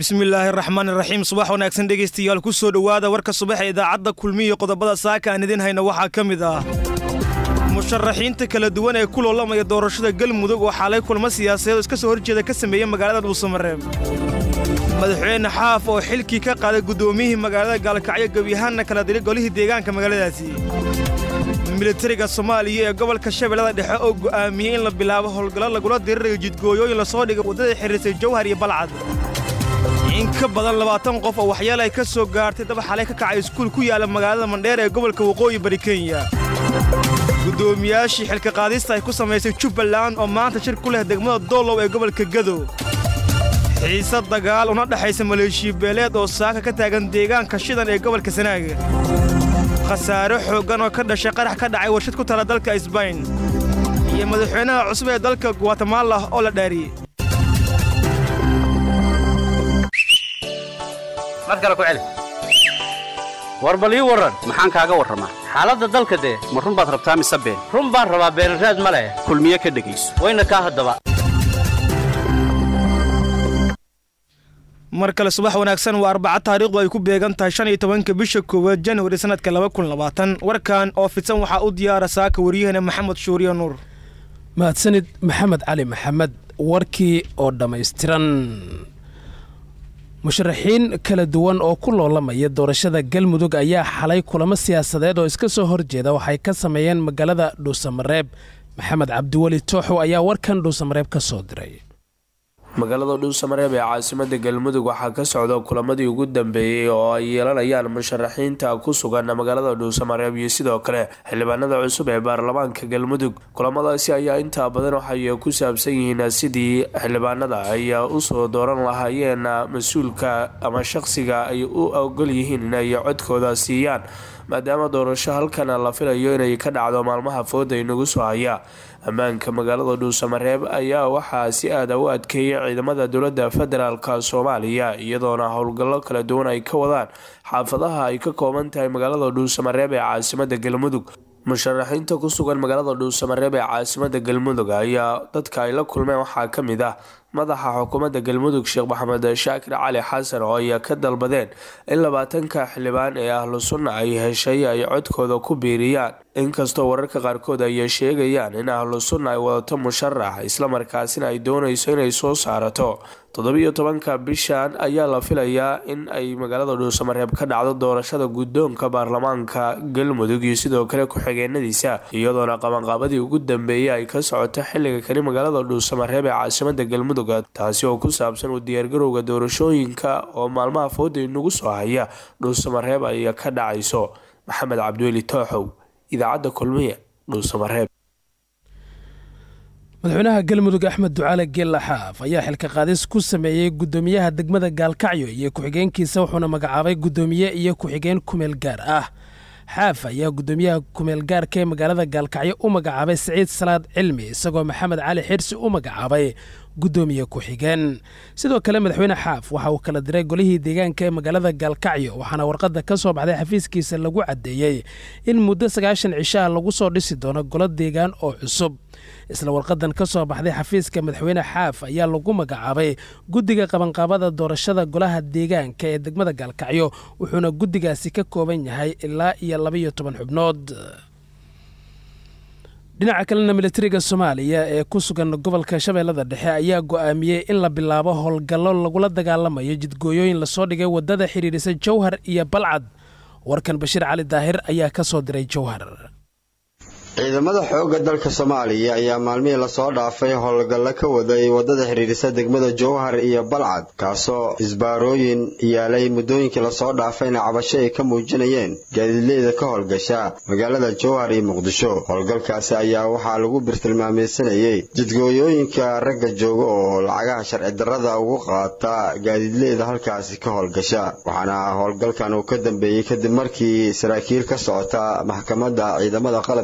bismillaahi raxmaan iraxiim subax wanaagsan dhegaystayaal ku soo dhowaada warka subax ee idaacadda kulmiya qodobada saaka aan idiin hayna waxaa ka mid ah musharaxiinta kala duwan ee ku loolamaya doorashada galmudug oo xaalay kulmo siyaasadeed oo iska soo horjeeda ka sameeya magaalada dhuusamareeb madaxweyne xaaf oo xilkii ka qaaday guddoomiyihii magaalada gaalkacyo gebyahaanna kala diray golihii deegaanka magaaladaasi militariga soomaaliya ee gobolka shabeellada dhexe oo go'aamiyey in la bilaabo howlgallo lagula dirirayo jidgooyooyin lasoo dhigay waddada xiriirsay jawhar iyo balcad in ka badan labaatan qof oo waxyaal ay ka soo gaartay daba xalay ka kacay iskuul ku yaalla magaalada mandheer ee gobolka waqooyi bari kenya guddoomiyaashii xilka qaadista ay ku samaysay jubbaland oo maanta shir ku leh degmada doolow ee gobolka gadow xiise dagaal una dhexaysa maleeshiya beeleed oo saaka ka taagan deegaanka shidan ee gobolka sanaaga khasaare xooggan oo ka dhashay qarax ka dhacay warshad ku tala dalka isbayn iyo madaxweynaha cusub ee dalka guatemala oo la dhaariyey mar kale ku celi war bal ii warran maxaan kaaga warramaa xaaladda dalka dee ma run baad rabtaa mise been run baan rabaa beenraad ma leh kulmiye ka dhegayso wayna kaa haddaba mar kale subax wanaagsan waa arbaca taariikhdu ay ku beegan tahay shan iyo tobanka bisha koowaad januari sannadka laba kun labaatan warkan oo fidsan waxaa u diyaara saaka waryaheena maxamed shuuriye nuur mahadsanid maxamed cali maxamed warkii oo dhammaystiran musharaxiin kala duwan oo ku loolamaya doorashada galmudug ayaa xalay kulamo siyaasadeed oo iska soo horjeeda waxay ka sameeyeen magaalada dhuusamareeb maxamed cabdiweli tooxow ayaa warkan dhuusamareeb ka soo diray magaalada dhuusamareeb ee caasimada galmudug waxaa ka socda kulamadii ugu dambeeyey oo ay yeelanayaan musharaxiinta ku sugan magaalada dhuusamareeb iyo sidoo kale xildhibaanada cusub ee baarlamaanka galmudug kulamadaasi ayaa intaa badan waxay ku saabsan yihiin sidii xildhibaanada ay usoo dooran lahaayeen mas-uulka ama shaqsiga ay u ogol yihiin inay codkooda siiyaan maadaama doorasho halkan la filayo inay ka dhacdo maalmaha fooda inagu soo haya ammaanka magaalada dhuusamareeb ayaa waxaa si aada u adkeeyay ciidamada dowlada federaalk soomaaliya iyadoona howlgallo kala duwan ay ka wadaan xaafadaha ay ka kooban tahay magaalada dhuusamareeb ee caasimada galmudug musharaxiinta ku sugan magaalada dhuusamareeb ee caasimada galmudug ayaa dadka ay la kulmeen waxaa ka mid ah madaxa xukuumadda galmudug sheekh maxamed shaakir cali xasan oo ay ka dalbadeen in labaatanka xildhibaan ee ahlu sunna ay heshay ay codkooda ku biiriyaan inkastoo wararka qaarkood ay sheegayaan in ahlu sunna ay wadato musharax islamarkaasina ay doonayso inay soo saarato toddobiyo tobanka bishan ayaa la filayaa in ay magaalada dhuusamareeb ka dhacdo doorashada guddoonka baarlamaanka galmudug iyo sidoo kale ku-xigeenadiisa iyadoona qabanqaabadii ugu dambeeyay ay ka socoto xilliga kani magaalada dhuusamareeb ee caasimada galmudug taasi oo ku saabsan u diyaargarowga doorashooyinka oo maalmaha fooda inagu soo haya dhuusamareeb ay ka dhacayso maxamed cabdiweli tooxow idaacadda kulmiye dhuusamareeb madaxweynaha galmudug axmed ducaale geella xaaf ayaa xilka qaadis ku sameeyey guddoomiyaha degmada gaalkacyo iyo ku-xigeenkiisa wuxuuna magacaabay guddoomiye iyo ku-xigeen kumeel gaar ah xaaf ayaa guddoomiyaha kumeel gaarka ee magaalada gaalkacyo u magacaabay siciid salaad cilmi isagoo maxamed cali xirsi u magacaabay guddoomiye ku-xigeen sidoo kale madaxweyne xaaf waxa uu kala diray golihii deegaanka ee magaalada gaalkacyo waxaana warqadda ka soo baxday xafiiskiisa lagu caddeeyey in muddo sagaashan cishaha lagu soo dhisi doono golo deegaan oo cusub isla warqadan ka soo baxday xafiiska madaxweyne xaaf ayaa lagu magacaabay guddiga qabanqaabada doorashada golaha deegaanka ee degmada gaalkacyo wuxuuna guddigaasi ka kooban yahay ilaa iyo labaiyo toban xubnood dhinaca kalena militariga soomaaliya ee ku sugan gobolka shabeellada dhexe ayaa go'aamiyey in la bilaabo howlgallo lagula dagaalamayo jidgooyooyin lasoo dhigay waddada xidhiidhisa jowhar iyo balcad warkan bashiir cali daahir ayaa ka soo diray jowhar ciidamada xoogga dalka soomaaliya ayaa maalmihii lasoo dhaafay howlgallo ka waday waddada xidhiidhisa degmada jowhar iyo balcad kaasoo isbaarooyin yaalay muddooyinkii lasoo dhaafayna cabasho ay ka muujinayeen gaadiidleyda ka howlgasha magaalada jowhar iyo muqdisho howlgalkaasi ayaa waxaa lagu birtilmaameysanayey jidgooyooyinka ragga jooga oo lacagaha sharci darrada ugu qaata gaadiidleyda halkaasi ka howlgasha waxaana howlgalkan uu ka dambeeyey kadib markii saraakiil ka socota maxkamadda ciidamada qalabka sida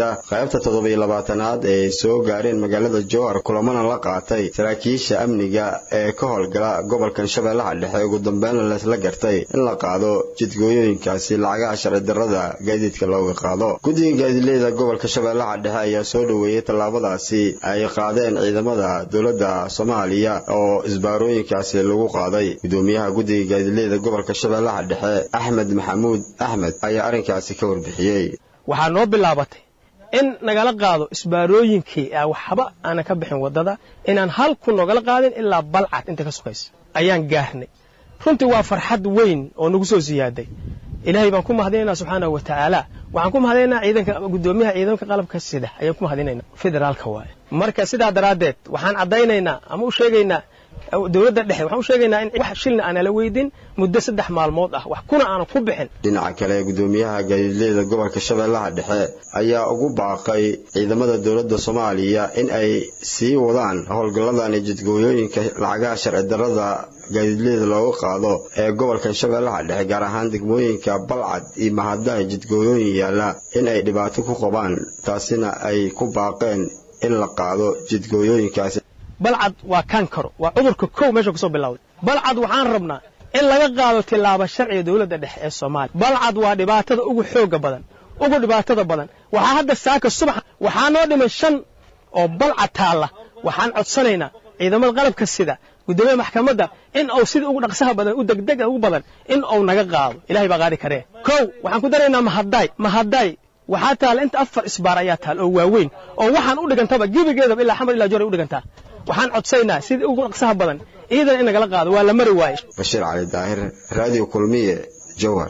mida qaybta toddobiyo labaatanaad ee soo gaareen magaalada jowhar kulamana la qaatay saraakiisha amniga ee ka howlgala gobolkan shabeellaha dhexe ugu dambeynna leesla gartay in la qaado jidgooyooyinkaasi lacagaha sharci darrada gaadiidka looga qaado guddiga gaadiidleyda gobolka shabeellaha dhexe ayaa soo dhoweeyey tallaabadaasi ay qaadeen ciidamada dowladda soomaaliya oo isbaarooyinkaasi lagu qaaday gudoomiyaha guddiga gaadiidleyda gobolka shabeellaha dhexe axmed maxamuud axmed ayaa arrinkaasi ka warbixiyey waxaa noo bilaabatay in nagala qaado isbaarooyinkii waxba aanan ka bixin waddada inaan hal ku nogala qaadin ilaa balcad inta ka sugaysa ayaan gaarnay runtii waa farxad weyn oo nagu soo siyaaday ilaahay baan ku mahadinaynaa subxaanahu wa tacaala waxaan ku mahadinaynaa ciidanka guddoomiyaha ciidanka qalabka sida ayaan ku mahadinaynaa federaalka waaye marka sidaa daraaddeed waxaan caddaynaynaa ama u sheegaynaa dowladda dhexe waxaan u sheegaynaa in wax shilna aanala weydin muddo saddex maalmood ah wax kuna aanan ku bixin dhinaca kale gudoomiyaha gaadiidleyda gobolka shabeellaha dhexe ayaa ugu baaqay ciidamada dowladda soomaaliya in ay sii wadaan howlgalladani jidgooyooyinka lacagaha sharci darrada gaadiidleyda looga qaado ee gobolkan shabeellaha dhexe gaar ahaan degmooyinka balcad iyo mahadaha jidgooyooyin yaalla in ay dhibaato ku qabaan taasina ay ku baaqeen in la qaado jidgooyooyinkaasi balcad waa kankaro waa cudurka kow meesha kusoo bilowday balcad waxaan rabnaa in laga qaado tillaabo sharciga dowladda dhexe ee soomaaliya balcad waa dhibaatada ugu xooga badan ugu dhibaatada badan waxaa hadda saaka subax waxaa noo dhiman shan oo balcad taalla waxaan codsanaynaa ciidamada qalabka sida guddoomiyaha maxkamadda in uu sida ugu dhaqsaha badan u degdega ugu badan in uu naga qaado ilahay baa qaadi karee kow waxaan ku daraynaa mahadaay mahadaay waxaa taalla inta afar isbaar ayaa taal oo waaweyn oo waxaan u dhigantaba gebigeedaba ilaa xamar ilaa joray u dhigantaa waxaan codsaynaa sidii ugu dhaqsaha badan ciidan in nagala qaado waa la mari waaye bashiir cali daahir raadiyo kulmiye jowhar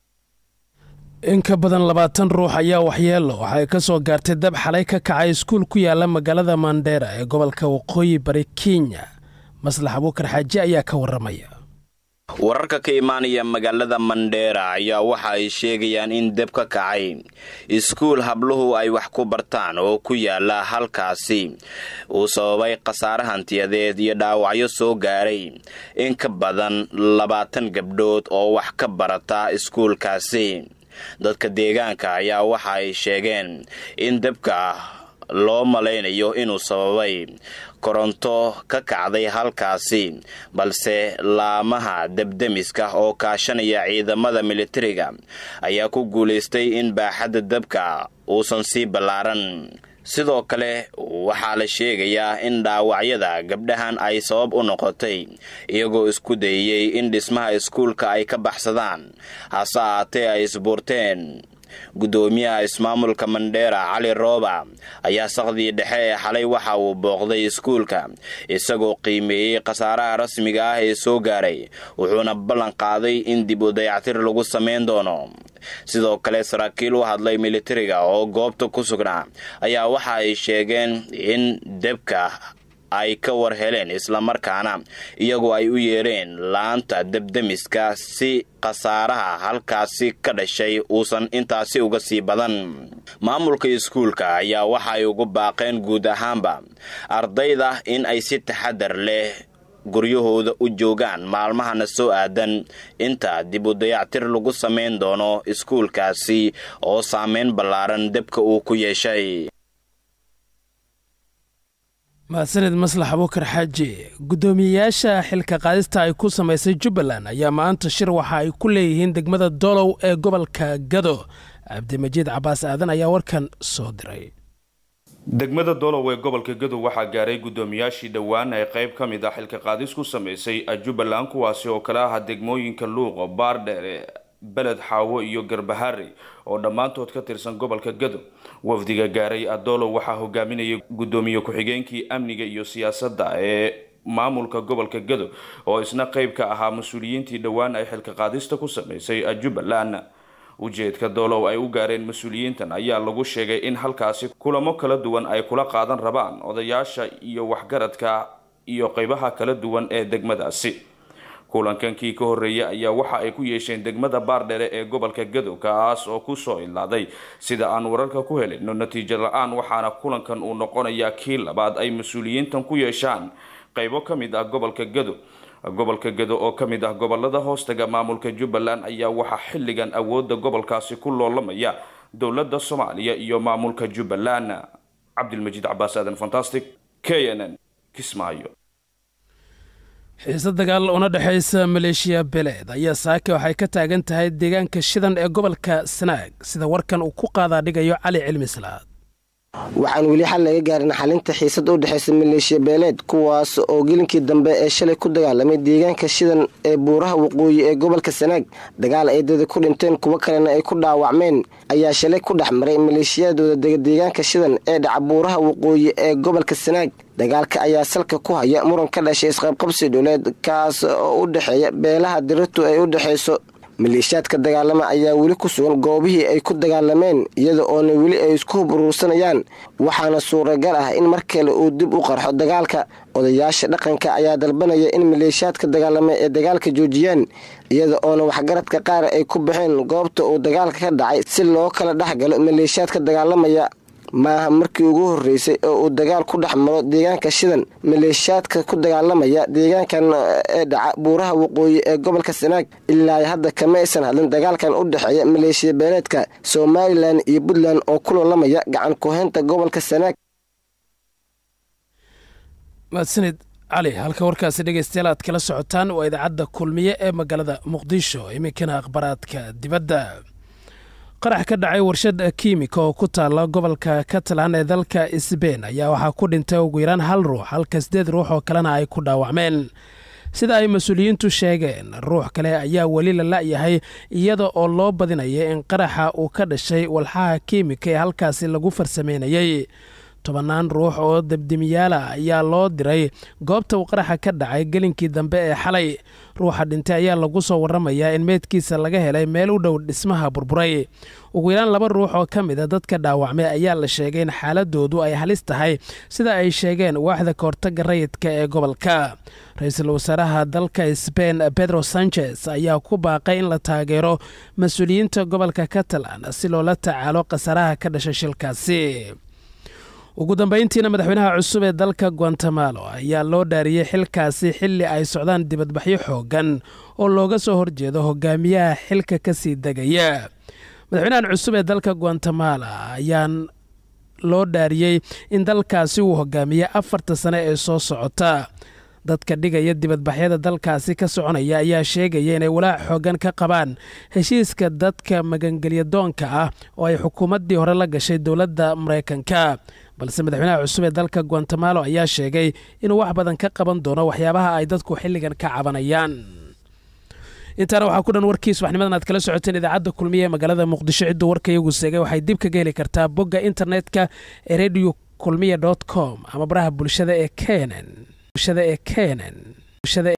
in ka badan labaatan ruux ayaa waxyeelo waxay ka soo gaartay dab xalay ka kacay iskuul ku yaala magaalada mandheera ee gobolka waqooyi bari kenya maslax abuukar xaaji ayaa ka warramaya wararka ka imaanaya magaalada mandheera ayaa waxa ay sheegayaan in deb ka kacay iskuul habluhu ay wax ku bartaan oo ku yaala halkaasi uu sababay khasaare hantiyadeed iyo dhaawacyo soo gaaray in ka badan labaatan gabdhood oo wax ka barata iskuulkaasi dadka deegaanka ayaa waxa ay sheegeen in debka loo malaynayo inuu sababay koronto ka kacday halkaasi balse laamaha debdemiska oo kaashanaya ciidamada militariga ayaa ku guulaystay in baaxadda dabka uusan sii ballaaran sidoo kale waxaa la sheegayaa in dhaawacyada gabdhahan ay sabab u noqotay iyagoo isku dayeyey in dhismaha iskuulka ay ka baxsadaan hase ahaatee ay isbuurteen guddoomiyaha ismaamulka mandheera cali rooba ayaa saqdii dhexe ee xalay waxa uu booqday iskuulka isagoo qiimeeyey khasaaraha rasmiga ah ee soo gaaray wuxuuna ballan qaaday in dib u dayactir lagu samayn doono sidoo kale saraakiil u hadlay militariga oo goobta ku sugnaa ayaa waxa ay sheegeen in debka ay ka war heleen islamarkaana iyagoo ay u yeereen laanta debdemiska si khasaaraha halkaasi ka dhashay uusan intaasi uga sii badan maamulka iskuulka ayaa waxa ay ugu baaqeen guud ahaanba ardayda in ay si taxadar leh guryahooda u joogaan maalmahana soo aadan inta dib u dayactir lagu samayn doono iskuulkaasi oo saameyn ballaaran debka uu ku yeeshay mahadsaned maslax abuukar xaaji guddoomiyeyaasha xilka qaadista ay ku samaysay jubbaland ayaa maanta shir waxa ay ku leeyihiin degmada dolow ee gobolka gado cabdimajiid cabaas aadan ayaa warkan soo diray degmada dolow ee gobolka gadow waxaa gaaray guddoomiyaashii dhowaan ee qayb ka mid ah xilka qaadis ku samaysay jubbaland kuwaasi oo kale aha degmooyinka luuqo baardheere beled xaawo iyo garbahari oo dhammaantood ka tirsan gobolka gado wafdiga gaaray adolow waxaa hogaaminayay guddoomiye ku-xigeenkii amniga iyo siyaasadda ee maamulka gobolka gado oo isna qayb ka ahaa mas-uuliyiintii dhowaan ay xilka qaadista ku samaysay jubbaland ujeedka doolow ay u gaareen mas-uuliyiintan ayaa lagu sheegay in halkaasi kulamo kala duwan ay kula qaadan rabaan odayaasha iyo waxgaradka iyo qeybaha kala duwan ee degmadaasi kulankankii ka horreeyay ayaa waxa ay ku yeesheen degmada baardhere ee gobolka gadow kaas oo kusoo ilaaday sida aan wararka ku helino natiijo la-aan waxaana kulankan uu noqonayaa kii labaad ay mas-uuliyiintan ku yeeshaan qeybo ka mid ah gobolka gado gobolka gado oo ka mid ah gobolada hoostaga maamulka jubbaland ayaa waxaa xilligan awoodda gobolkaasi ku loolamaya dowladda soomaaliya iyo maamulka jubbaland cabdilmajiid cabaas aadan fantastic k n n kismaayo xiise dagaal una dhexaysa maleeshiya beleed ayaa saake waxay ka taagan tahay deegaanka shidan ee gobolka sanaag sida warkan uu ku qaadaa dhigayo cali cilmi salaad waxaan weli xal laga gaarin xalinta xiisada u dhexaysa maleeshiya beeleed kuwaas oo gelinkii dambe ee shalay ku dagaalamay deegaanka shidan ee buuraha waqooyi ee gobolka sanaag dagaal ay dada ku dhinteen kuwo kalena ay ku dhaawacmeen ayaa shalay ku dhex maray maleeshiyadooda dega deegaanka shidan ee dhaca buuraha waqooyi ee gobolka sanaag dagaalka ayaa salka ku haya muran ka dhashay isqabqabsi dhuleed kaas oo u dhexeeya beelaha diratu ay u dhexayso maleeshiyaadka dagaalama ayaa weli ku sugan goobihii ay ku dagaalameen iyada oona weli ay isku hub uruursanayaan waxaana suuragal ah in mar kale uu dib u qarxo dagaalka odayaasha dhaqanka ayaa dalbanaya in maleeshiyaadka dagaalama ee dagaalka joojiyaan iyada oona waxgaradka qaar ay ku baxeen goobta uu dagaalka ka dhacay si loo kala dhex galo maleeshiyaadka dagaalamaya maaha markii ugu horreysay oo uu dagaal ku dhex maro deegaanka shidan maleeshiyaadka ku dagaalamaya deegaankan ee dhaca buuraha waqooyi ee gobolka sanaag ilaa hadda kama aysan hadlin dagaalkan u dhexeeya maleeshiya beeleedka somalilan iyo puntland oo ku loolamaya gacan ku-haynta gobolka sanaag mahadsanid cali halka warkaasi dhegeystayaal aad kala socotaan waa idaacadda kulmiye ee magaalada muqdisho iminkana akhbaraadka dibadda qarax ka dhacay warshad kiimika oo ku taala gobolka catalan ee dalka sbein ayaa waxaa ku dhintay ugu yaraan hal ruux halka sideed ruux oo kalena ay ku dhaawacmeen sida ay mas-uuliyiintu sheegeen ruux kale ayaa weli la la'yahay iyada oo loo badinaya in qaraxa uu ka dhashay walxaha kiimika ee halkaasi lagu farsameynayey tobannaan ruux oo debdemiyaala ayaa loo diray goobta uu qaraxa ka dhacay gelinkii dambe ee xalay ruuxa dhintay ayaa lagu soo warramayaa in meydkiisa laga helay meel u dhow dhismaha burburay ugu yaraan laba ruux oo ka mid a dadka dhaawacmay ayaa la sheegay in xaaladoodu ay halis tahay sida ay sheegeen waaxda kahortagga rayidka ee gobolka ra-iisul wasaaraha dalka sbein pedro sanchez ayaa ku baaqay in la taageero mas-uuliyiinta gobolka catalan si loola tacaalo khasaaraha ka dhashay shilkaasi ugu dambayntiina madaxweynaha cusub ee dalka guatemalo ayaa loo dhaariyey xilkaasi xilli ay socdaan dibadbaxyo xooggan oo looga soo horjeedo hogaamiyaha xilka ka sii degaya madaxweynahan cusub ee dalka guatemala ayaan loo dhaariyey in dalkaasi uu hogaamiye afarta sane ee soo socota dadka dhigaya dibadbaxyada dalkaasi ka soconaya ayaa sheegaya inay walaac xooggan ka qabaan heshiiska dadka magangelya doonka ah oo ay xukuumaddii hore la gashay dowladda maraykanka balse madaxweynaha cusub ee dalka guatemalo ayaa sheegay inuu wax badan ka qaban doono waxyaabaha ay dadku xilligan ka cabanayaan intaana waxaa ku dhan warkii subaxnimadan aad kala socoteen idaacadda kulmiye ee magaalada muqdisho cidduu warka iyagu seegay waxay dib kaga heli kartaa bogga internetka ee radio kulmiye com ama baraha bulshada ee kenen